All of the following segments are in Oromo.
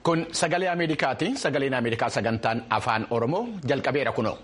Kun sagalee Ameerikaati. Sagaleen Ameerikaa sagantaan afaan Oromoo jalqabeera kunoo.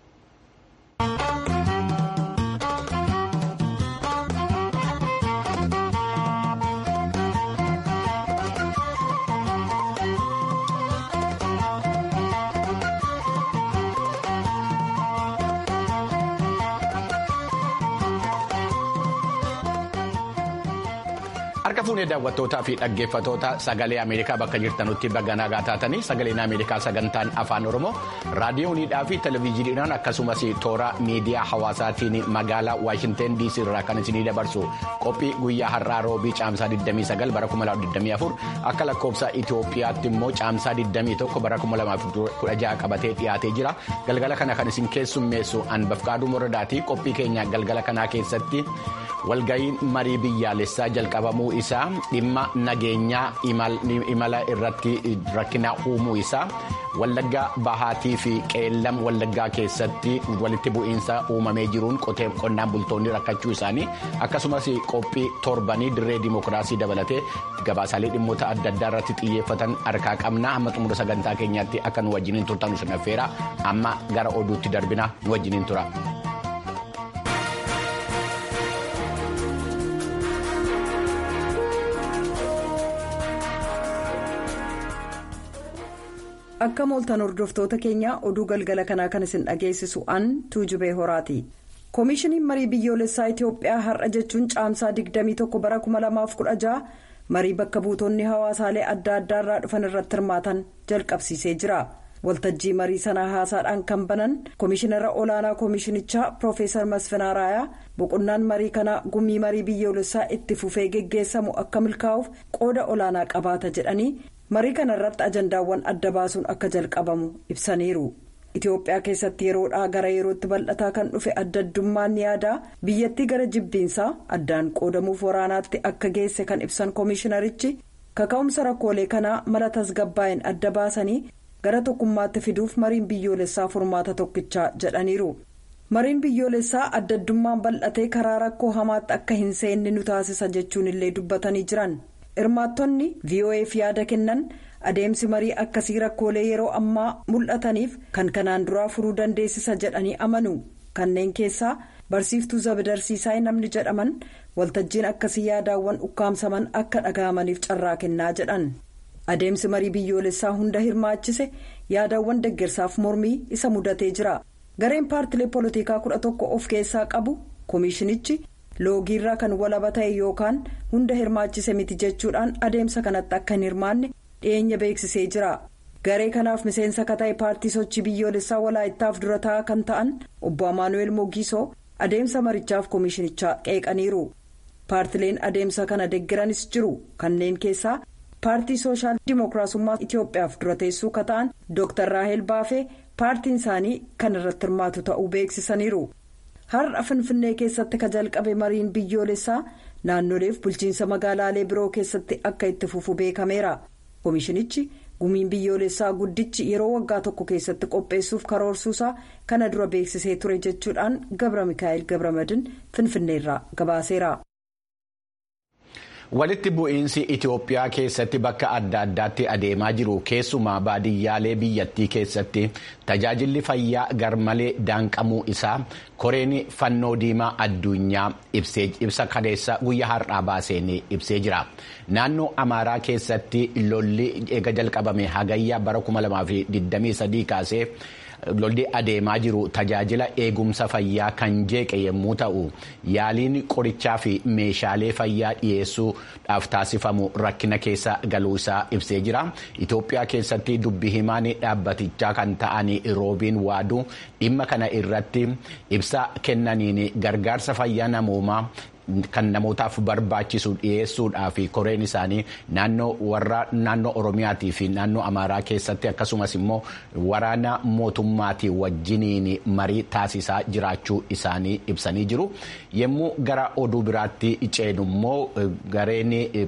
Harka fuunee daawwattootaa fi dhaggeeffatoota sagalee Ameerikaa bakka jirtanutti baga nagaa taatanii sagaleen Ameerikaa sagantaan afaan Oromoo raadiyooniidhaa fi televezyiiniidhaan akkasumas toora miidiyaa hawaasaatiin magaalaa Waashinteen DC irraa kan isinii dabarsu qophii guyyaa har'aa roobii caamsaa 29 bara 2024 akka lakkoofsa Itoophiyaatti immoo caamsaa 21 bara 2016 qabatee dhiyaatee jira. Galgala kana kan isin keessummeessu Anbafqaaduu Moradaatii qophii keenya galgala kanaa keessatti walga'iin marii biyyaalessaa jalqabamuu isaa dhimma nageenyaa imala irratti rakkina uumuu isaa wallaggaa bahaatii fi qeellam wallaggaa keessatti walitti bu'iinsa uumamee jiruun qonnaan bultoonni rakkachuu isaanii akkasumas qophii torbanii dirree dimokiraasii dabalatee gabaasaalee dhimmoota adda addaa irratti xiyyeeffatan harkaa qabna hamma xumura sagantaa keenyaatti akka nu wajjiniin turtan nu affeera amma gara oduutti darbina nu wajjiniin tura. akka mooltan hordoftoota keenya oduu galgala kanaa kan isin dhageessisu an tuujubee horaati koomishiniin marii biyyoolessaa itiyoophiyaa har'a jechuun caamsaa 21 bara 2016 marii bakka buutonni hawaasaalee adda addaa irraa dhufan irratti hirmaatan jalqabsiisee jira waltajjii marii sanaa haasaadhaan kan banan koomishinara olaanaa koomishinichaa piroofeesar masfinaa raayaa boqonnaan marii kanaa gumii marii biyyoolessaa itti fufee geggeessamu akka milkaa'uuf qooda olaanaa qabaata jedhanii. marii kana irratti ajandaawwan adda baasuun akka jalqabamu ibsaniiru itiyoophiyaa keessatti yeroodhaa gara yerootti bal'ataa kan dhufe adda addummaan yaadaa biyyattii gara jibbiinsaa addaan qoodamuuf waraanaatti akka geesse kan ibsan koomishinarichi kaka'umsa rakkoolee kanaa mala tasgabbaa'een adda baasanii gara tokkummaatti fiduuf mariin biyyoolessaa furmaata tokkichaa jedhaniiru mariin biyyoolessaa adda addummaan bal'atee karaa rakkoo hamaatti akka hin seenne nu taasisa jechuun illee dubbatanii jiran. hirmaattonni vo'eef yaada kennan adeemsi marii akkasii rakkoolee yeroo ammaa mul'ataniif kan kanaan duraa furuu dandeessisa jedhanii amanu kanneen keessaa barsiiftuu zabadarsiisaa namni jedhaman waltajjiin akkasii yaadaawwan ukkaamsaman akka dhaga'amaniif carraa kennaa jedhan adeemsi marii biyyoolessaa hunda hirmaachise yaadaawwan deggersaaf mormii isa mudatee jira gareen paartilee poolitikaa kudha tokko of keessaa qabu koomishinichi. loogiirraa kan walaba ta'e yookaan hunda hirmaachise miti jechuudhaan adeemsa kanatti akka hin hirmaanne dhiyeenya beeksisee jira garee kanaaf miseensa ka ta'e paartii sochii biyyoolessaa walaayittaaf dura taa'aa kan ta'an obbo amaanu'eel mogiisoo adeemsa marichaaf koomishinichaa qeeqaniiru paartileen adeemsa kana deggiranis jiru kanneen keessaa paartii sooshaal dimookiraasummaa itiyoophiyaaf dura teessuu ka ta'an dooktar raahel baafee paartiin isaanii kan irratti hirmaatu ta'uu beeksisaniiru. har'a finfinnee keessatti ka jalqabe mariin biyyoolessaa naannoleef bulchiinsa magaalaalee biroo keessatti akka itti fufu beekameera koomishinichi gumiin biyyoolessaa guddichi yeroo waggaa tokko keessatti qopheessuuf karoorsuusaa kana dura beeksisee ture jechuudhaan gabra mikaa'el gabramadin finfinneerraa gabaaseera. walitti bu'iinsi itiyoophiyaa keessatti bakka adda addaatti adeemaa jiru keessumaa baadiyyaalee biyyattii keessatti tajaajilli fayyaa garmalee daanqamuu isaa koreen fannoo diimaa addunyaa ibsa kaleessa guyyaa har'aa baaseen ibsee jira naannoo amaaraa keessatti lolli eega jalqabame hagayyaa bara 2023 kaasee. lolli adeemaa jiru tajaajila eegumsa fayyaa kan jeeqe yommuu ta'u yaaliin qorichaa fi meeshaalee fayyaa dhiyeessuudhaaf taasifamu rakkina keessa galuu isaa ibsee jira itoophiyaa keessatti dubbi himaan dhaabbatichaa kan ta'an roobiin waaduu dhimma kana irratti ibsa kennaniin gargaarsa fayyaa namoomaa. kan namootaaf barbaachisu dhiyeessuudhaaf koreen isaanii naannoo warra naannoo oromiyaatii fi naannoo amaaraa keessatti akkasumas immoo waraana mootummaatii wajjiniin marii taasisaa jiraachuu isaanii ibsanii jiru yommuu gara oduu biraatti ceenu immoo gareen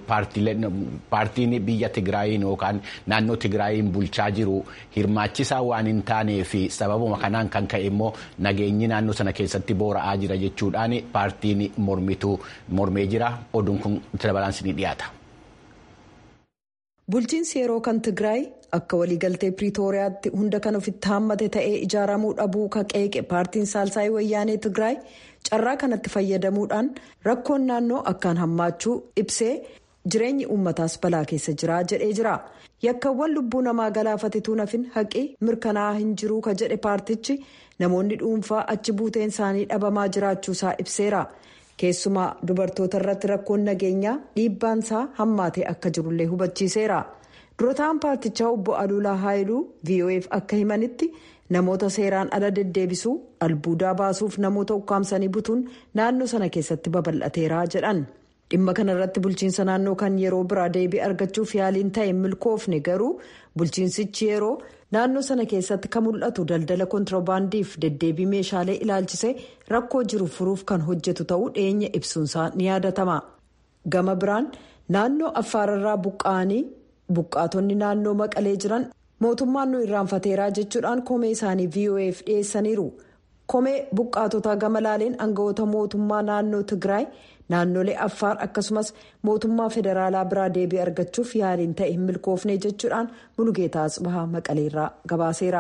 paartiin biyya tigraayiin yookaan naannoo tigraayiin bulchaa jiru hirmaachisaa waan hin taanee fi sababuma kanaan kan ka'e immoo nageenyi naannoo sana keessatti boora'aa jira jechuudhaan paartiin mormitu. mormee jira oduun kun dabalaan ni dhiyaata. bulchiinsi yeroo kan tigraay akka waliigaltee piriitooriyaatti hunda kan ofitti haammate ta'ee ijaaramuu dhabuu ka qeeqe paartiin saalsaayii wayyaanee tigraay carraa kanatti fayyadamuudhaan rakkoon naannoo akkaan hammaachuu ibsee jireenyi uummataas balaa keessa jira jedhee jira yakkawwan lubbuu namaa galaafatetuu nafin haqi mirkanaa'aa hin jiruu ka jedhe paartichi namoonni dhuunfaa achi buuteen isaanii dhabamaa jiraachuusaa ibseera. keessumaa dubartoota irratti rakkoon nageenyaa dhiibbaansaa hammaatee akka jirullee hubachiiseera durataan paartichaa obbo aluulaa haayiluu vof akka himanitti namoota seeraan ala deddeebisuu albuudaa baasuuf namoota ukkaamsanii butuun naannoo sana keessatti babal'ateera jedhan dhimma kana irratti bulchiinsa naannoo kan yeroo biraa deebii argachuuf yaaliin ta'e milkoofne garuu bulchiinsichi yeroo naannoo sana keessatti kan mul'atu daldala kontiroobaandiif deddeebii meeshaalee ilaalchisee rakkoo jiru furuuf kan hojjetu ta'uu dhiyeenya ibsuunsaa ni yaadatama gama biraan naannoo affaararraa buqqa'anii buqqaatonni naannoo maqalee jiran mootummaan nu irraanfateeraa jechuudhaan komee isaanii vof dhiyeessaniiru komee buqqaatotaa gama laaleen aangawoota mootummaa naannoo tigraay naannolee affaar akkasumas mootummaa federaalaa biraa deebii argachuuf yaaliin ta'e hin milkoofne jechuudhaan mulugeetaa asbahaa maqaleerraa gabaaseera.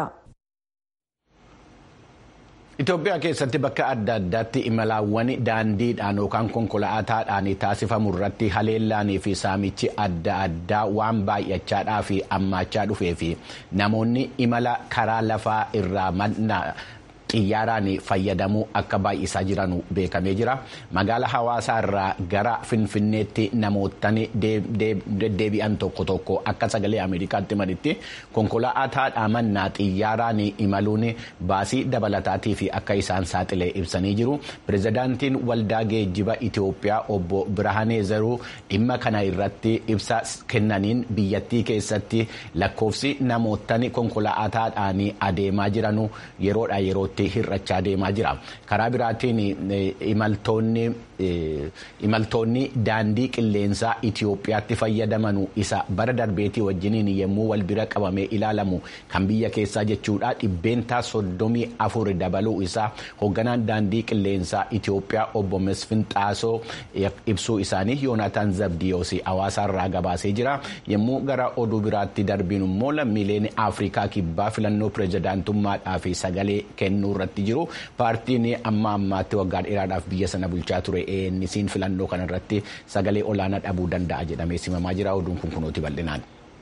Itoophiyaa keessatti bakka adda addaatti imalaawwan daandiidhaan yookaan konkolaataadhaan taasifamu irratti haleellaanii fi saamichi adda addaa waan baay'achaadhaa fi ammaachaa dhufee fi namoonni imala karaa lafaa irraa xiyyaaraan fayyadamuu akka baay'isaa jiran beekamee jira magaala hawaasaa irraa gara finfinneetti namootni deddeebi'an tokko tokko akka sagalee ameerikaatti malitti konkolaataadhaa mannaa xiyyaaraan imaluun baasii dabalataatii fi akka isaan saaxilee ibsanii jiru pirezidaantiin waldaa geejjiba itiyoophiyaa obbo birahaanee zaruu dhimma kana irratti ibsa kennaniin biyyattii keessatti lakkoofsi namootni konkolaataadhaan adeemaa jiran yeroodha yerootti. hir'achaa deemaa jira karaa biraatiin imaltoonni daandii qilleensaa itiyoophiyaatti fayyadaman isa bara darbeetii wajjiniin yommuu wal bira qabamee ilaalamu kan biyya keessaa jechuudha dhibbeentaa soddomii afur dabaluu isaa hoogganaan daandii qilleensaa itiyoophiyaa obbo mesfin xaasoo ibsuu isaanii yoonataan zabdiyoos hawaasaarraa gabaasee jira yommuu gara oduu biraatti darbiin immoo lammiileen afrikaa kibbaa filannoo pirezidaantummaadhaa fi sagalee kennuu irratti jiru paartiin amma ammaatti waggaa dheeraadhaaf biyya sana bulchaa ture eenisiin filannoo kana irratti sagalee olaanaa dhabuu danda'a jedhamee simamaa jira oduun kun kunuuti bal'inaan.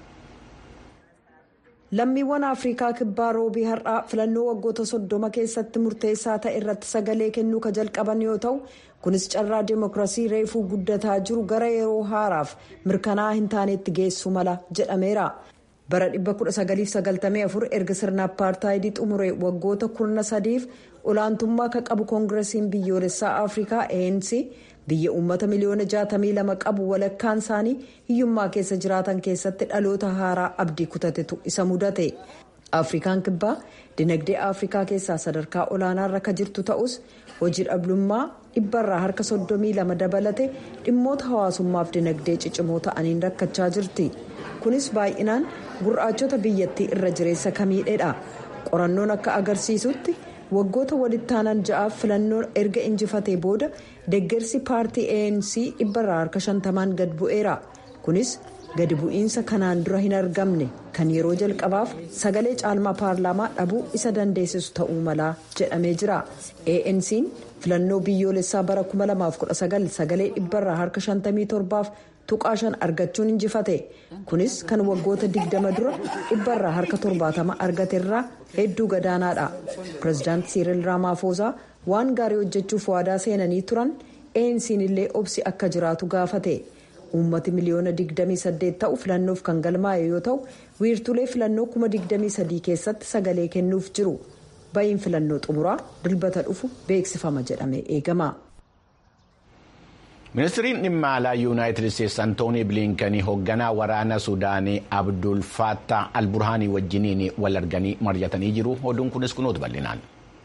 lammiiwwan afrikaa kibbaa roobii har'aa filannoo waggoota soddoma keessatti murteessaa ta'e irratti sagalee kennuu ka jalqaban yoo ta'u kunis carraa deemokiraasii reefuu guddataa jiru gara yeroo haaraaf mirkanaa'aa hin taanetti geessu mala jedhameera. bara 1994 erga sirna apartaayidii xumure waggoota kurna sadiif olaantummaa ka qabu koongiresiin biyyoolessaa afrikaa anc biyya uummata miliyoona 62 qabu walakkaan isaanii hiyyummaa keessa jiraatan keessatti dhaloota haaraa abdii kutatetu isa mudate afrikaan kibbaa dinagdee afrikaa keessaa sadarkaa olaanaarra ka jirtu ta'us hojii dhabdummaa dhibbarraa harka 32 dabalate dhimmoota hawaasummaaf dinagdee ciccimoo ta'aniin rakkachaa jirti kunis baay'inaan gurraachota biyyattii irra jireessa kamiidheedha qorannoon akka agarsiisutti waggoota walitti aanan ja'aaf filannoon erga injifatee booda deeggarsi paartii anc dhibbarraa harka shantamaan gad bu'eera kunis gadi bu'iinsa kanaan dura hin argamne kan yeroo jalqabaaf sagalee caalmaa paarlaamaa dhabuu isa dandeessisu ta'uu malaa jedhamee jira anc'n filannoo biyyoolessaa bara 2019 sagalee dhibbarraa harka 57f tuqaa shan argachuun injifate kunis kan waggoota 20 dura dhibbarraa harka 70 argaterraa hedduu gadaanaadha pireezidaant siiril raamaafoozaa waan gaarii hojjechuuf waadaa seenanii turan anc'n illee obsi akka jiraatu gaafate. uummati miliyoona 28 ta'u filannoof kan galmaa'e yoo ta'u wiirtulee filannoo 23 keessatti sagalee kennuuf jiru ba'iin filannoo xumuraa dilbata dhufu beeksifama jedhamee eegama. ministiriin dhimma alaa yuunaayitid isteetsi antoonii biliinkanii hoogganaa waraana suudaanii abdul faattaa alburhaanii wajjiniin wal arganii mari'atanii jiru oduun kunis kunuutu bal'inaan.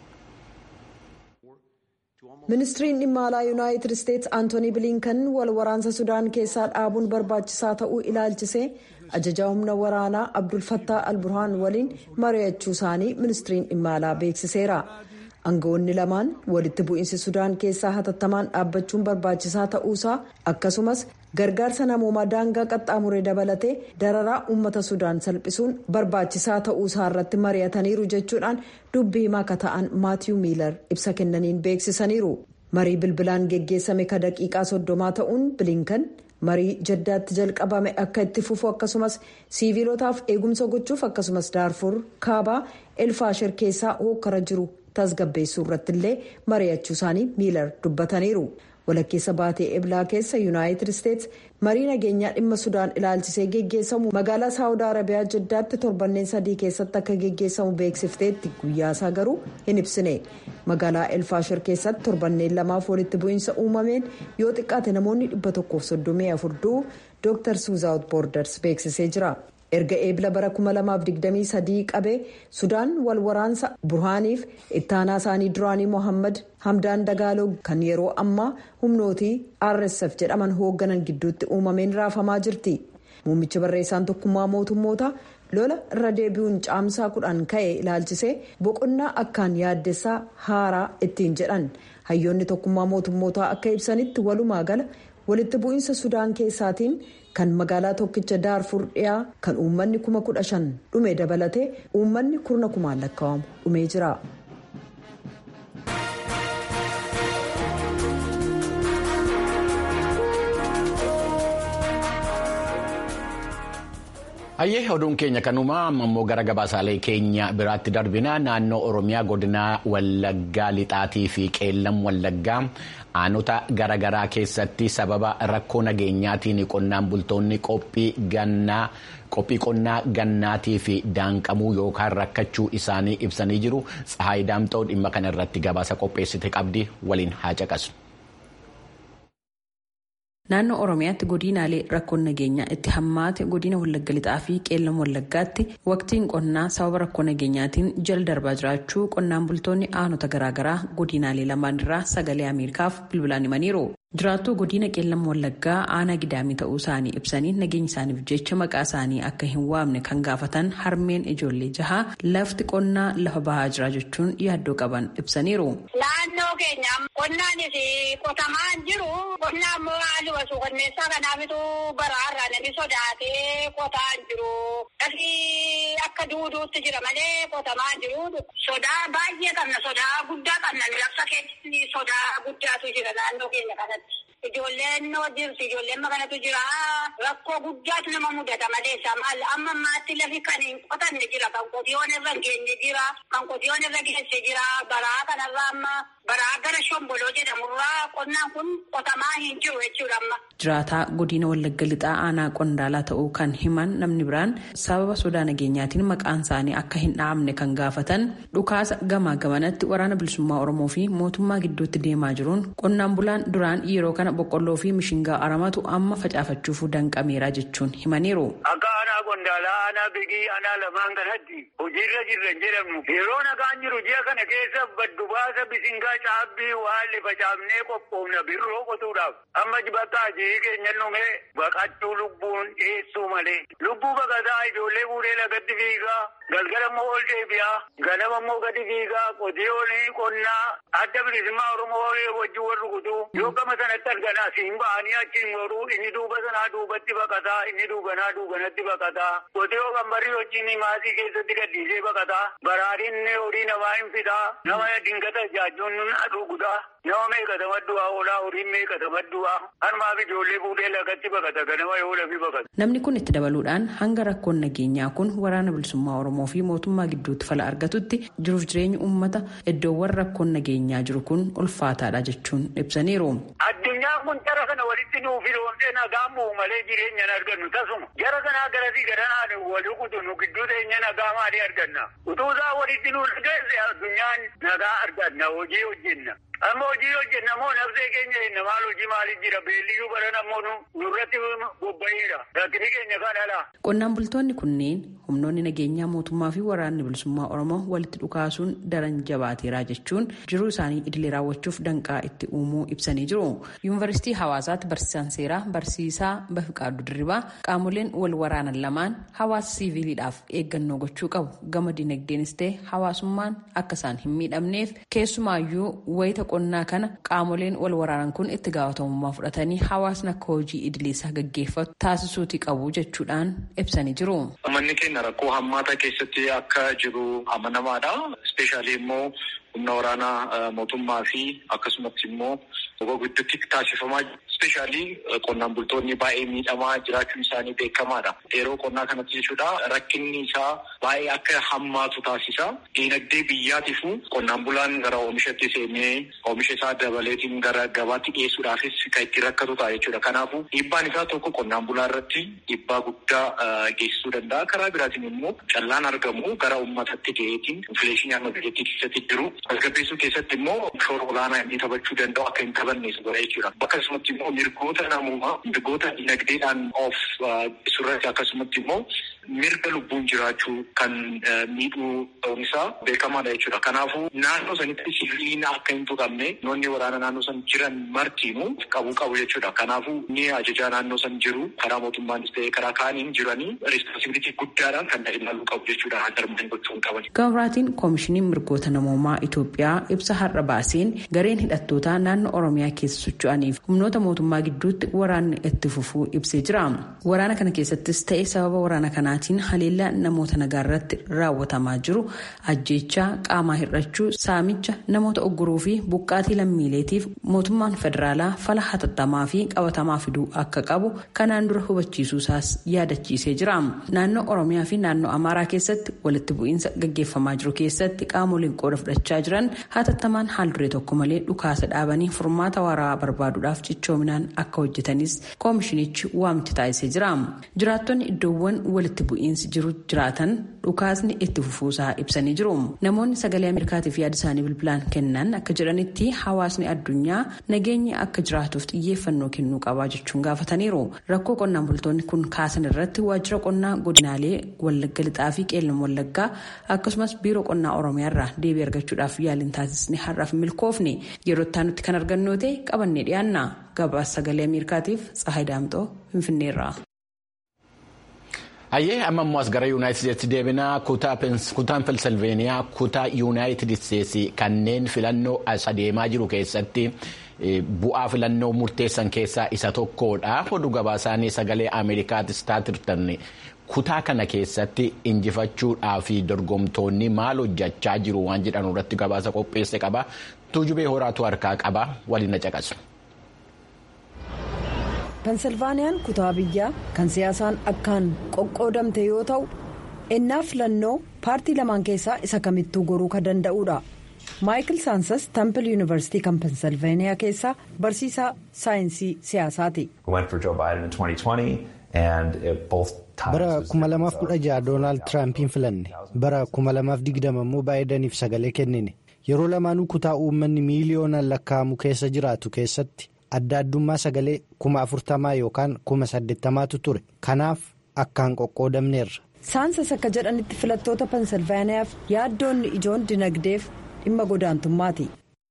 ministiriin dhimma alaa yuunaayitid isteetsi antoonii biliinkan wal waraansa sudaan keessaa dhaabuun barbaachisaa ta'uu ilaalchisee ajajaa humna waraanaa abdul fattaa alburhaan waliin mari'achuu isaanii ministiriin dhimma alaa beeksiseera aangawoonni lamaan walitti bu'iinsi sudaan keessaa hatattamaan dhaabbachuun barbaachisaa ta'uusaa akkasumas gargaarsa namoomaa daangaa qaxxaamuree dabalatee dararaa uummata sudaan salphisuun barbaachisaa ta'uusaa irratti mari'ataniiru jechuudhaan dubbii himaa akka ta'an maatiyuu miilar ibsa kennaniin beeksisaniiru marii bilbilaan geggeessame ka daqiiqaa soddomaa ta'uun bilinkan marii jaddaatti jalqabame akka itti fufu akkasumas siiviilotaaf eegumsa gochuuf akkasumas daarfur kaabaa elfaashir keessaa hokkara jiru tasgabbeessuu irratti illee mari'achuu isaanii miilar dubbataniiru walakkeessa baatee eblaa keessa yuunaayitid isteets marii nageenyaa dhimma sudaan ilaalchisee geggeessamu magaalaa saawud arabiyaa jaddaatti torbanneen sadii keessatti akka geggeessamu beeksifteetti guyyaasaa garuu hin ibsine magaalaa elfaashir keessatti torbanneen lamaaf walitti bu'iinsa uumameen yoo xiqqaate namoonni dhibba tokkoof soddomii afur du'u dooktar suuzaawut boorders beeksisee jira. erga eebila bara 2023 qabee sudaan wal waraansa burhaaniif ittaanaa isaanii duraanii mohammad hamdaan dagaaloo kan yeroo ammaa humnootii rsf jedhaman hoogganan gidduutti uumameen raafamaa jirti muummichi barreessaan tokkummaa mootummoota lola irra deebi'uun caamsaa kudhan ka'e ilaalchisee boqonnaa akkaan yaaddessaa haaraa ittiin jedhan hayyoonni tokkummaa mootummootaa akka ibsanitti walumaa gala walitti bu'iinsa sudaan keessaatiin kan magaalaa tokkicha daarfur dhiyaa kan uummanni kuma kudha shan dhume dabalatee uummanni kurna kumaan lakkaa'amu dhumee jira. Hayyee oduun keenya kanumaa ammoo gara gabaasaalee keenya biraatti darbina naannoo Oromiyaa godinaa Wallaggaa Lixaatii fi Qeellam Wallaggaa aanota garaagaraa keessatti sababa rakkoo nageenyaatiin qonnaan bultoonni qophii gannaa qophii qonnaa gannaatii fi daanqamuu yookaan rakkachuu isaanii ibsanii jiru Tsahaay Daamxoo dhimma kana irratti gabaasa qopheessite qabdi waliin haa caqasu. Naannoo Oromiyaatti godinaalee rakkoon nageenyaa itti hammaate godina Wallagga Lixaa fi Qeellam Wallaggaatti waqtiin qonnaa sababa rakkoo nageenyaatiin jala darbaa jiraachuu qonnaan bultoonni aanota garaagaraa godinaalee lamaan irraa sagalee Ameerikaaf bilbilaan himaniiru. Jiraattuu godina Qeellam Wallaggaa aanaa gidaamii ta'uu isaanii ibsanii nageenya isaaniif jecha maqaa isaanii akka hin waamne kan gaafatan harmeen ijoollee jahaa lafti qonnaa lafa bahaa jira jechuun yaaddoo qaban ibsaniiru. Naannoo keenya qonnaanis qotamaa jiru qonnaa immoo haalli wasuu qonneessaa kanaafitu baraarraa namni sodaatee qotaa jiru. Lafi akka duuduutti jira malee qotamaa jiru. Sodaa baay'ee qabna sodaa guddaa qabna lafa keessatti sodaa guddaatu jira naannoo keenya kanatti. Ijoolleen jirti ijoolleen makanatu jira rakkoo guddaatu nama mudata maleessa maal amma ammaatti lafi kan hin qotanne jira kan qotiyoon irra hin geenye jira kan qotiyoon irra geesse jira baraa kanarraa amma baraa gara shomboloo jedhamurraa qonnaan kun qotamaa hin jiru jechuudha amma. Jiraataa godina Wallagga Lixaa aanaa qondaalaa ta'uu kan himan namni biraan sababa sodaa nageenyaatiin maqaan isaanii akka hin dhaamne kan gaafatan dhukaasa gamaa gamanatti waraana bilisummaa Oromoo fi mootummaa gidduutti deemaa jiruun qonnaan bulaan duraan yeroo kana boqqolloo fi mishingaa aramatu amma facaafachuuf danqameera jechuun himaniiru. Akka aanaa qondaalaa aanaa bigii aanaa lamaan kanatti hojiirra jirran jedhamnu yeroo nagaan jiru ji'a kana keessa baddu baasa bisingaa caabbii waan facaafnee qophoofna birroo qotuudhaaf amma bakka hojii keenya dhumee baqachuu lubbuun dhiyeessuu malee lubbuu baqataa ijoollee fuudhee lagatti fiigaa galgala immoo ol deebi'aa ganama immoo gadi fiigaa qotiyoon qonnaa adda bilisummaa oromoo wajjin wal rukutuu yoo gama sanatti arganaa siin ba'anii achiin goruu inni duuba sanaa duubatti baqataa inni duubanaa duubanatti baqataa qotiyoo qambarii wajjin maasii keessatti gadhiisee baqataa baraadhiin horii namaa hin fidaa nama dingata jaajuun dhugudaa nama meeqata maddu'aa oolaa horiin meeqata maddu'aa harmaaf ijoollee fuudhee lagatti baqata ganama yoo lafi baqata. Namni kun itti dabaluudhaan hanga rakkoon nageenyaa kun waraana bilisummaa Oromoo fi mootummaa gidduutti fala argatutti jiruuf jireenya uummata iddoowwan rakkoon nageenyaa jiru kun ulfaataadha jechuun ibsaniiru. Addunyaan kun jara kana walitti nuuf firoomtee nagaan bu'u malee jireenya hin argannu tasuma jara kanaa garasii garanaan wal rukutu nu gidduu teenya nagaa maalii arganna utuu isaa walitti nu dhageesse addunyaan nagaa arganna hojii hojjenna Amma hojii hojjenna moo nafsee keenya jenna maal hojii maaliif jira beelliyyuu baran ammoo nurratti bobba'eera rakkini keenya kan ala. Qonnaan bultoonni kunneen humnoonni nageenyaa mootummaa fi waraanni bilisummaa Oromoo walitti dhukaasuun daran jabaateera jechuun jiruu isaanii idilee raawwachuuf danqaa itti uumuu ibsanii jiru. Yuunivarsiitii Hawaasaatti barsiisaan seeraa barsiisaa Bafiqaaduu Dirribaa qaamoleen wal waraanan lamaan hawaasa siviiliidhaaf eeggannoo gochuu qabu. Gama dinagdeenis ta'e hawaasummaan akka isaan hin miidhamneef keessumaayyuu wayita qonnaa kana qaamoleen wal waraanan kun itti gaafatamummaa fudhatanii hawaasni akka hojii idileessaa gaggeeffatu taasisuuti qabu jechuudhaan ibsanii jiru. Uummanni keenya rakkoo hammaataa keessatti akka jiru amanamaadha. Ispeeshaalii immoo humna waraanaa mootummaa fi akkasumatti immoo gidduutti taasifamaa ispeeshaalii qonnaan bultoonni baay'ee miidhamaa jiraachuun isaanii beekamaadha. Yeroo qonnaa kanatti jechuudha rakkinni isaa baay'ee akka hammaatu taasisa. Diinagdee biyyaatiifuu qonnaan bulaan gara oomishatti seenee oomisha isaa dabaleetiin gara gabaatti dhiyeessuudhaafis kan itti rakkatu ta'a jechuudha. Kanaafuu dhiibbaan isaa tokko qonnaan bulaa irratti dhiibbaa guddaa geessisuu danda'a. Karaa biraatiin immoo callaan argamu gara uummatatti ga'eetiin infileeshinii amma biyyattii keessatti jiru tasgabbeessuu keessatti immoo shoora olaanaa inni taphachuu danda'u akka hin taphannees godha jechuudha. Akkasumatti immoo mirgoota namummaa mirgoota dinagdeedhaan of surratti akkasumatti immoo mirga lubbuun jiraachuu kan miidhuu ta'uun isaa beekamaadha jechuudha. Kanaafuu naannoo sanitti siviiliin akka hin tuqamne noonni waraana naannoo san jiran martiinuu qabuu qabu jechuudha. Kanaafuu ni ajajaa naannoo san jiru karaa mootummaanis ta'ee karaa kaaniin jiranii rispoonsibilitii guddaadhaan kan ilaaluu qabu jechuudha. Darban gochuun qaban. Gabraatiin koomishiniin mirgoota namoomaa Itoophiyaa ibsa har'a baaseen gareen hidhattootaa naannoo Oromiyaa keessa socho'aniif humnoota mootummaa gidduutti waraanni itti fufuu ibsee jira. Waraana kana keessattis ta'e sababa waraana kanaatiin haleellaa namoota nagaa irratti raawwatamaa jiru ajjeechaa qaamaa hir'achuu saamicha namoota ogguruu fi buqqaatii lammiileetiif mootummaan federaalaa fala hatattamaa fi qabatamaa fiduu akka qabu kanaan dura hubachiisuu isaas yaadachiisee jira. Naannoo Oromiyaa fi naannoo Amaaraa keessatti walitti bu'iinsa gaggeeffamaa jiru keessatti qaamoleen qooda fudhachaa jiran hatattamaan haal duree tokko malee dhukaasa dhaabanii furmaata waraabaa barbaaduudhaaf cichoominaan akka hojjetanis koomishinichi waamicha taasisee jira. Jiraattonni iddoowwan walitti bu'iinsi jiru jiraatan dhukaasni itti fufuusaa ibsanii jiru. Namoonni sagalee Ameerikaatiif yaada isaanii bilbilaan kennan akka jedhanitti hawaasni addunyaa nageenya akka jiraatuuf xiyyeeffannoo kennuu qabaa jechuun gaafataniiru. Rakkoo qonnaan bultoonni kun kaasan irratti waajjira qonnaa godinaalee Wallagga Lixaa fi Qeellam Wallaggaa akkasumas biiroo qonnaa Oromiyaa irraa deebii argachuudhaaf yaaliin taasisne har'aaf milkoofne yeroo itti nutti kan argannu ta'e qabannee dhiyaanna. Gabaasa sagalee Ameerikaatiif Tsahaay Daamxoo Finfinneerraa. Hayyee amma immoo as gara Yuunaayitid Isteetsi deebinaa kutaan Pensilveeniyaa kutaa Yuunaayitid Isteetsi kanneen filannoo as adeemaa jiru keessatti bu'aa filannoo murteessan keessaa isa tokkodha. Oduu gabaasaanii sagalee Ameerikaatis taatirtan kutaa kana keessatti injifachuudhaa fi dorgomtoonni maal hojjechaa jiru waan jedhan irratti gabaasa qopheesse qaba. Tuujubee horaatu harkaa qaba waliin na caqasu. pensilvaaniyaan kutaa biyyaa kan siyaasaan akkaan qoqqoodamte yoo ta'u ennaa filannoo paartii lamaan keessaa isa kamittuu goruu kan danda'udha maayikil saansas tampil yuunivarsiitii kan pensilvaaniyaa keessaa barsiisaa saayinsii siyaasaati. bara 2016 doonaald tiraampiin filanne bara 2020 immoo baay'idaniif sagalee kennine yeroo lamaanuu kutaa uummanni miiliyoonaan lakkaa'amu keessa jiraatu keessatti. adda addummaa sagalee kuma afurtamaa yookaan kuma saddeettamaatu ture kanaaf akkaan qoqqoodamneerra. saansas akka jedhanitti filattoota pensilvaaniyaaf yaaddoonni ijoon dinagdeef dhimma godaantummaati.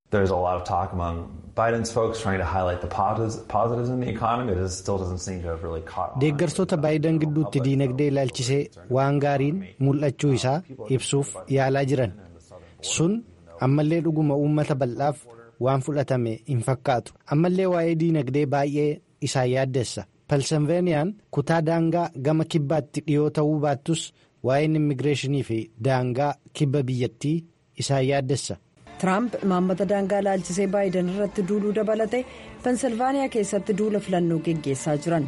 deeggartoota baayidan gidduutti diinagdee ilaalchisee waan gaariin mul'achuu isaa ibsuuf yaalaa jiran sun ammallee dhuguma uummata bal'aaf. waan fudhatame hin fakkaatu ammallee waa'ee diinagdee baay'ee isaan yaaddessa pensilvaaniyaan kutaa daangaa gama kibbaatti dhiyoo ta'uu baattus waa'een immigireeshinii fi daangaa kibba biyyattii isaan yaaddessa. tiraamp imaammata daangaa ilaalchisee baayidan irratti duuluu dabalate pensilvaaniyaa keessatti duula filannoo geggeessaa jiran.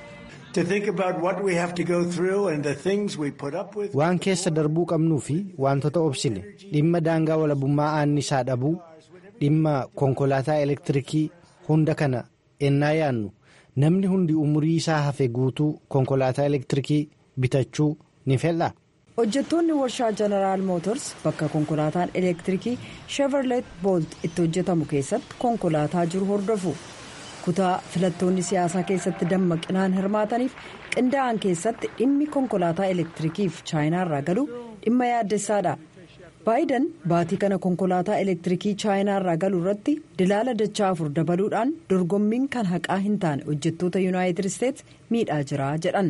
waan keessa darbuu qabnuu fi wantoota obsine dhimma daangaa walabummaa annisaa dhabuu. dhimma konkolaataa elektirikii hunda kana ennaa yaannu namni hundi umurii isaa hafe guutuu konkolaataa elektirikii bitachuu ni fedha hojjettoonni warshaa jeneraal mootors bakka konkolaataan elektiriikii sheeverleet boolt itti hojjetamu keessatti konkolaataa jiru hordofu kutaa filattoonni siyaasaa keessatti dammaqinaan hirmaataniif qindaa'an keessatti dhimmi konkolaataa elektiriikiif chaayinaarraa galu dhimma yaaddessaadha baayiden baatii kana konkolaataa elektiriikii chaayinaarraa galu irratti dilaala dachaa afur dabaluudhaan dorgommiin kan haqaa hin taane hojjettoota yuunaayitid isteets miidhaa jira jedhan.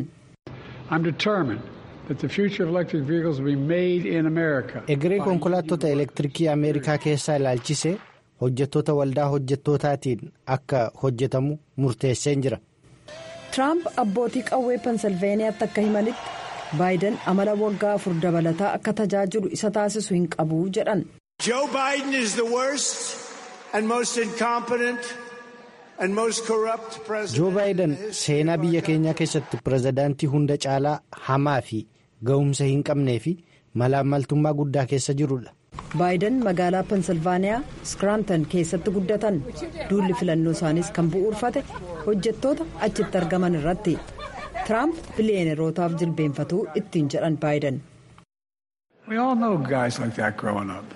egeree konkolaattota elektiriikii ameerikaa keessaa ilaalchise hojjettoota waldaa hojjettootaatiin akka hojjetamu murteesseen jira. tiraamp abbootii qawwee pensilveeniyaatti akka himanitti baayiden amala waggaa afur dabalataa akka tajaajilu isa taasisu hin qabu jedhan. Joe Biden is the worst and most incompetent and most corrupt president. joo baayiden seenaa biyya keenyaa keessatti pirezidaantii hunda caalaa hamaa fi ga'umsa hin qabnee fi malaammaltummaa guddaa keessa jirudha. baayiden magaalaa pensilvaaniyaa iskiraantan keessatti guddatan duulli filannoo isaaniis kan bu'uurfate hojjettoota achitti argaman irratti tiraamp biliyeenerootaaf jilbeenfatuu ittiin jedhan baayiden. We all know guys like that growing up.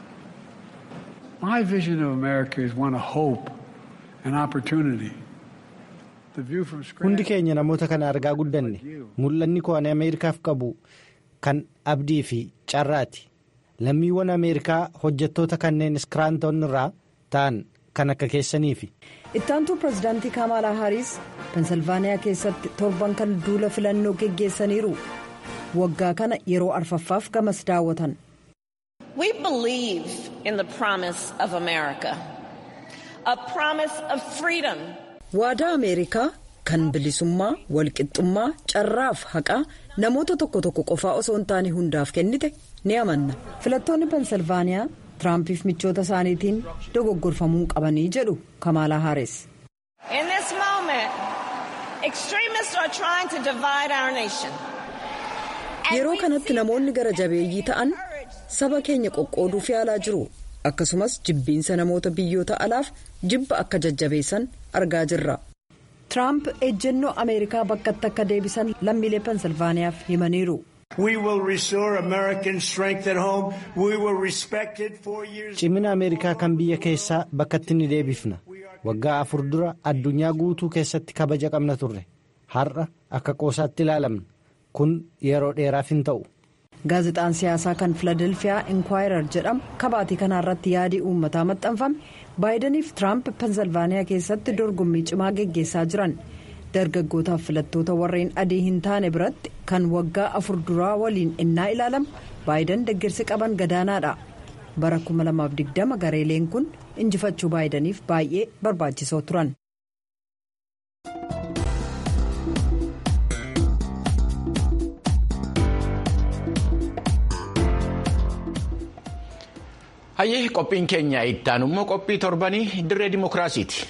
My vision of America is one of hope and opportunity. The view from hundi keenya namoota kana argaa guddanne mul'anni koo ani ameerikaaf qabu kan abdii fi carraati. lammiiwwan ameerikaa hojjettoota kanneen iskiraanton irraa ta'an kan akka keessaniifi. ittaantuu pirezidaantii kaamaalaa haariis pensilvaaniyaa keessatti torban kan duula filannoo geggeessaniiru waggaa kana yeroo arfaffaaf gamas daawwatan. We believe in the promise of America, a promise of freedom. waadaa ameerikaa kan bilisummaa walqixxummaa carraaf haqaa namoota tokko tokko qofaa osoo hin taane hundaaf kennite ni amanna filattoonni pensilvaaniyaa tiraampiif michoota isaaniitiin dogoggorfamuu qabanii jedhu kamaalaa haaris. In this moment, extremists are trying to divide our nation. yeroo kanatti namoonni gara jabeeyyii ta'an saba keenya qoqqooduuf yaalaa jiru akkasumas jibbiinsa namoota biyyoota alaaf jibba akka jajjabeessan argaa jirra. tiraamp ejjennoo ameerikaa bakkatti akka deebisan lammiilee pensilvaaniyaaf himaniiru. We will restore American strength at home. We will respect it for years. cimina ameerikaa kan biyya keessaa bakkatti ni deebifna waggaa afur dura addunyaa guutuu keessatti kabaja qabna turre har'a akka qoosaatti ilaalamna kun yeroo dheeraaf hin ta'u. gaazexaan siyaasaa kan filadelfiyaa inkwaayirr jedhamu kabaatii kanaarratti yaadii uummataa maxxanfame baayidaniif tiraamp pensilvaaniyaa keessatti dorgommii cimaa geggeessaa jiran dargaggootaaf filattoota warreen adii hin taane biratti kan waggaa afur duraa waliin innaa ilaalamu baayidan deeggarsi qaban gadaanaadha bara 2020 gareeleen kun injifachuu baayidaniif baay'ee barbaachisoo turan. hayyee qophiin keenya ittaan immoo qophii torbanii dirree dimokiraasiiti.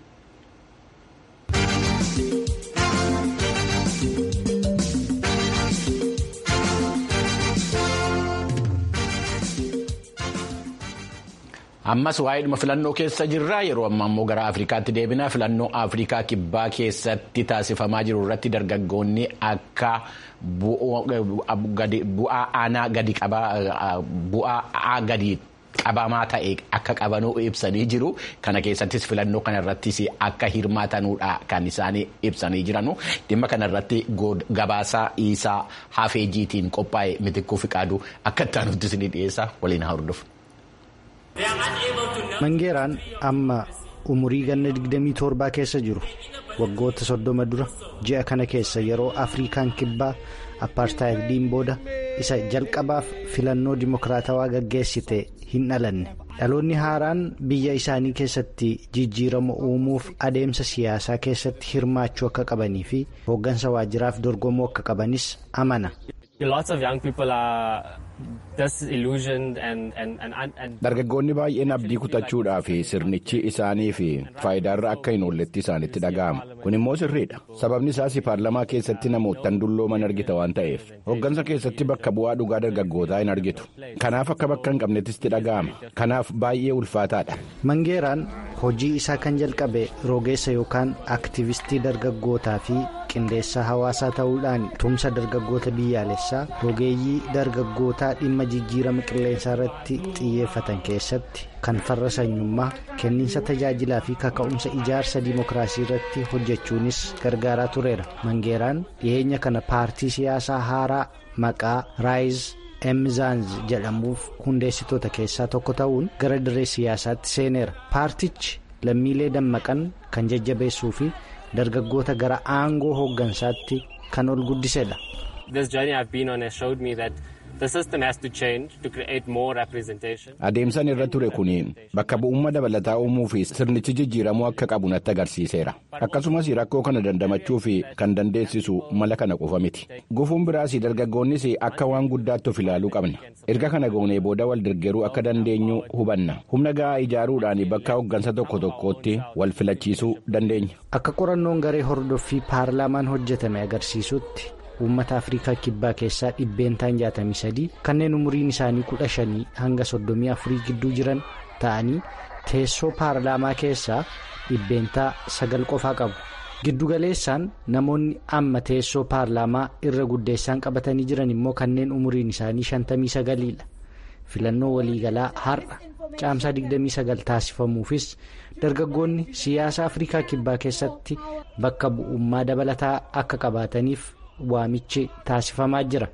ammas waa'eedhuma filannoo keessa jirra yeroo ammaa immoo gara afrikaatti deebina filannoo afrikaa kibbaa keessatti taasifamaa jiru irratti dargaggoonni akka bu'aa aanaa gadi bu'aa gadi qabamaa ta'e akka qabanuu ibsanii jiru kana keessattis filannoo kanarrattis akka hirmaatanuudha kan isaan ibsanii jiranu dhimma kanarratti gabaasaa isaa hafeejiitiin qophaa'e mitikkuu fiqaaduu akka ittaanutti isin dhiyeessa waliin haa hordofu. mangeeraan amma umurii ganna 27 keessa jiru waggoota soddoma dura ji'a kana keessa yeroo afrikaan kibbaa apartaayidiin booda isa jalqabaaf filannoo dimokiraatawaa gaggeessite hin dhalanne dhaloonni haaraan biyya isaanii keessatti jijjiirama uumuuf adeemsa siyaasaa keessatti hirmaachuu akka qabanii fi hooggansa waajjiraaf dorgomuu akka qabanis amana. Dargaggoonni baay'een abdii kutachuudhaa fi sirnichi isaanii fi faayidaarra akka hin oolletti isaanitti dhaga'ama. Kun immoo sirriidha. Sababni isaas paarlamaa keessatti namoottan dullooman argita waan ta'eef. Hoggansa keessatti bakka bu'aa dhugaa dargaggootaa hin argitu. Kanaaf akka bakka hin qabnettis dhaga'ama. Kanaaf baay'ee ulfaataadha. Mangeeraan hojii isaa kan jalqabe rogeessa yookaan aktivistii dargaggootaa fi qindeessaa hawaasaa ta'uudhaan tumsa dargaggoota biyyaalessaa rogeeyyii dargaggootaa dhimma jijjiirama qilleensaa irratti xiyyeeffatan keessatti kan farra sanyummaa kenniinsa tajaajilaa fi kaka'umsa ijaarsa dimokiraasii irratti hojjechuunis gargaaraa tureera mangeeraan dhiyeenya kana paartii siyaasaa haaraa maqaa raayiz emzaanz jedhamuuf hundeessitoota keessaa tokko ta'uun gara dirree siyaasaatti seeneera paartichi lammiilee dammaqan kan jajjabeessuu fi dargaggoota gara aangoo hooggansaatti kan ol guddisedha. Adeemsan irra ture kun bakka bu'ummaa dabalataa uumuu fi sirnichi jijjiiramuu akka qabu natti agarsiiseera. Akkasumas rakkoo kana dandamachuu fi kan dandeessisu mala kana qofa miti. Gufuun biraas dargaggoonnis akka waan guddaatti of ilaaluu qabna. Erga kana goonee booda wal deeggaruu akka dandeenyu hubanna. Humna gahaa ijaaruudhaan bakka hooggansa tokko tokkootti wal filachiisuu dandeenya. Akka qorannoon garee hordoffii paarlaamaan hojjetame agarsiisutti. uummata afrikaa kibbaa keessaa dhibbeentaan 63 kanneen umuriin isaanii 15 hanga 34 gidduu jiran ta'anii teessoo paarlaamaa keessaa dhibbeentaa 9 qofaa qabu giddugaleessaan namoonni amma teessoo paarlaamaa irra guddeessaan qabatanii jiran immoo kanneen umuriin isaanii 59 dha filannoo waliigalaa har'a caamsaa 29 taasifamuufis dargaggoonni siyaasa afrikaa kibbaa keessatti bakka bu'ummaa dabalataa akka qabaataniif. waamichi taasifamaa jira.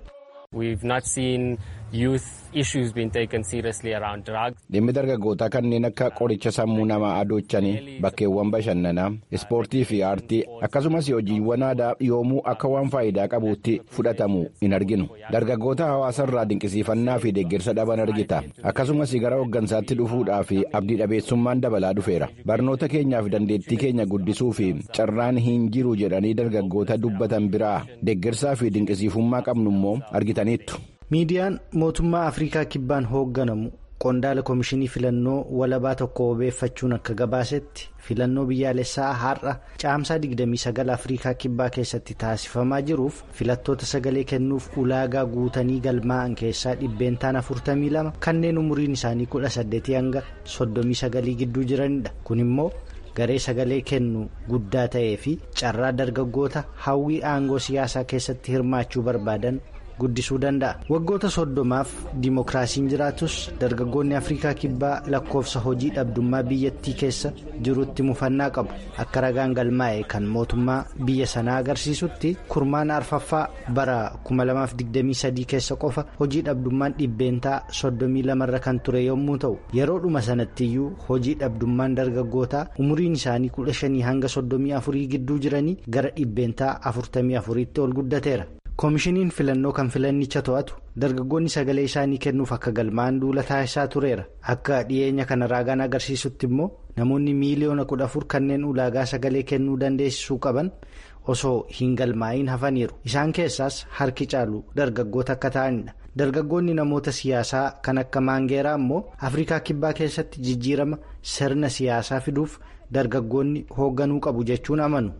dhimmi dargaggootaa kanneen akka qoricha sammuu namaa adoochanii bakkeewwan bashannanaa ispoortii fi aartii akkasumas hojiiwwan aadaa yoomuu akka waan faayidaa qabuutti fudhatamu hin arginu dargaggoota hawaasa irraa dinqisiifannaa fi deeggarsa dhaban argita akkasumas gara hooggansaatti dhufuudhaa fi abdii dhabeessummaan dabalaa dhufeera barnoota keenyaaf dandeettii keenya guddisuu fi carraan hin jiru jedhanii dargaggoota dubbatan biraa deeggarsaa fi dinqisiifummaa qabnu immoo argitaniittu. miidiyaan mootummaa afrikaa kibbaan hoogganamu qondaala koomishinii filannoo walabaa tokko obeeffachuun akka gabaasetti filannoo biyyaalessaa har'a caamsaa 29 afrikaa kibbaa keessatti taasifamaa jiruuf filattoota sagalee kennuuf ulaagaa guutanii galmaa'an keessaa dhibbeentaan 42 kanneen umuriin isaanii 18 hanga 39 gidduu jiranidha kun immoo. garee sagalee kennu guddaa ta'ee fi carraa dargaggoota hawwii aangoo siyaasaa keessatti hirmaachuu barbaadan guddisuu danda'a waggoota soddomaaf dimookiraasiin jiraatus dargaggoonni afrikaa kibbaa lakkoofsa hojii dhabdummaa biyyattii keessa jirutti mufannaa qabu akka ragaan galmaa'e kan mootummaa biyya sanaa agarsiisutti kurmaan arfaffaa bara 2023 keessa qofa hojii dhabdummaan dhibbeentaa 32 irra kan ture yommuu ta'u yeroodhuma sanattiyyuu hojii dhabdummaan dargaggootaa umuriin isaanii 15 hanga 34 gidduu jiranii gara dhibbeentaa 44tti ol guddateera. koomishiniin filannoo kan filannicha to'atu dargaggoonni sagalee isaanii kennuuf akka galmaa'an duula taasisaa tureera akka dhiyeenya kana raagaan agarsiisutti immoo namoonni miiliyoona 14 kanneen ulaagaa sagalee kennuu dandeessisuu qaban osoo hin galmaa'iin hafaniiru isaan keessaas harki caalu dargaggoota akka ta'anidha dargaggoonni namoota siyaasaa kan akka maangeeraa immoo afrikaa kibbaa keessatti jijjiirama sirna siyaasaa fiduuf dargaggoonni hoogganuu qabu jechuun amanu.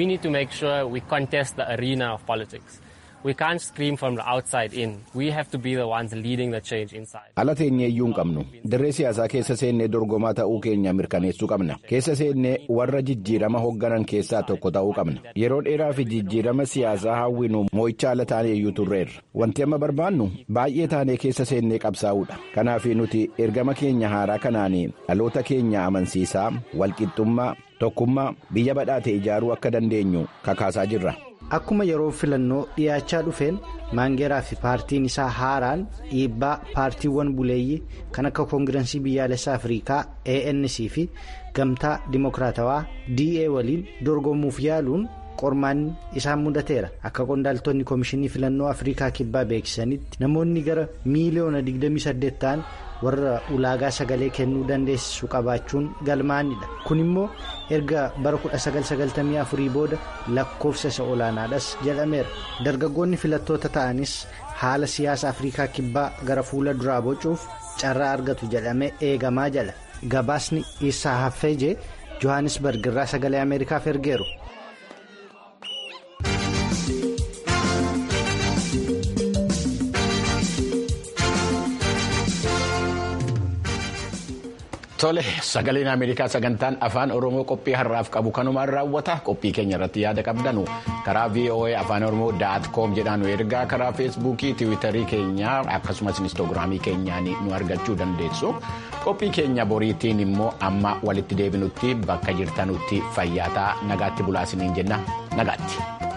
ala teenyeeyyuu hin qabnu dirree siyaasaa keessa seennee dorgomaa ta'uu keenya mirkaneessuu qabna keessa seennee warra jijjiirama hoogganan keessaa tokko ta'uu qabna yeroo dheeraa fi jijjiirama siyaasaa hawwinu moo'icha ala taaneeyyuu turreerra wanti amma barbaannu baay'ee taanee keessa seennee qabsaa'uudha kanaaf nuti ergama keenya haaraa kanaan dhaloota keenya amansiisaa walqixxummaa tokkummaa biyya badhaate ijaaruu akka dandeenyu kakaasaa jirra. akkuma yeroo filannoo dhiyaachaa dhufeen maangeeraa fi paartiin isaa haaraan dhiibbaa paartiiwwan buleeyyii kan akka koongirensii biyyaalessaa afrikaa anc fi gamtaa dimokiraatawaa da waliin dorgomuuf yaaluun qormaanni isaan mudateera akka qondaaltonni koomishinii filannoo afrikaa kibbaa beeksisanitti namoonni gara miiliyoona 28 ta'an warra ulaagaa sagalee kennuu dandeessisu qabaachuun galmaa'anidha kun immoo erga bara 1994 booda lakkoofsa isa olaanaadhas jedhameera dargaggoonni filattoota ta'anis haala siyaasa afrikaa kibbaa gara fuula duraa bocuuf carraa argatu jedhamee eegamaa jala gabaasni isaa haffeejee johannisbarg irraa sagalee ameerikaaf ergeeru. Tole sagaleen Ameerikaa sagantaan afaan Oromoo qophii har'aaf qabu kanumaan raawwata qophii keenya irratti yaada qabdanu karaa VOA afaan Oromoo daat koom jedhaan nu ergaa karaa feesbuukii tiwiitarii keenyaa akkasumas inistoogiraamii keenyaan nu argachuu dandeessu qophii keenya boriitiin immoo amma walitti deebinutti bakka jirtanutti fayyaataa nagaatti bulaasiniin jenna nagaatti.